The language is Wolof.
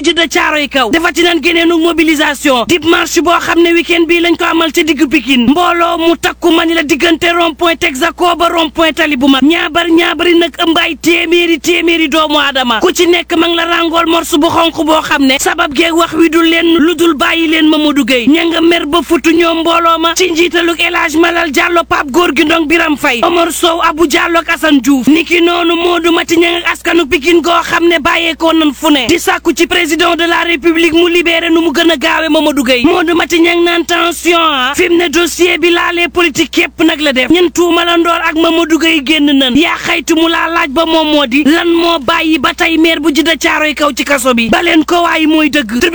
jidda caaroy kaw defati nan geneenu mobilisation dib marche boo xam ne week-end bii lañ ko amal ci diggu Pikine mbooloo mu takku mani la diggante rond point Texaco ba rond point tali bu mag ñaabar ñaabari nag ëmbaay téeméeri téeméeri doomu aadama ku ci nekk ma ngi la rangool morsu bu xonq boo xam ne sabab geeg wax wi du leen lu dul bàyyi leen Mamadou Gueye ña nga mer ba futu ñoom mbooloo ma ci njiitalug El Hadj Malal Diallo Pape Gorgui Ndong Biram Faye Omar Sow Abou Diallo ak Assane Diouf niki noonu Modou Mati ña nga askanu Pikine goo xam ne bàyyeekoo nan fu ne di sàkku ci président de la république mu libéré nu mu gën a gaawe Mamadou Gueye Modou Mati ña ngi naan tension ah fi mu ne dossier bi laalee politique képp nag la def ñun tuumalandoor ak Mamadou Gueye génn nan yaa xaytu mu laa laaj ba moom moo di lan moo bàyyi ba tey maire bu jidda caaroy kaw ci kaso bi baleen ko waaye mooy dëgg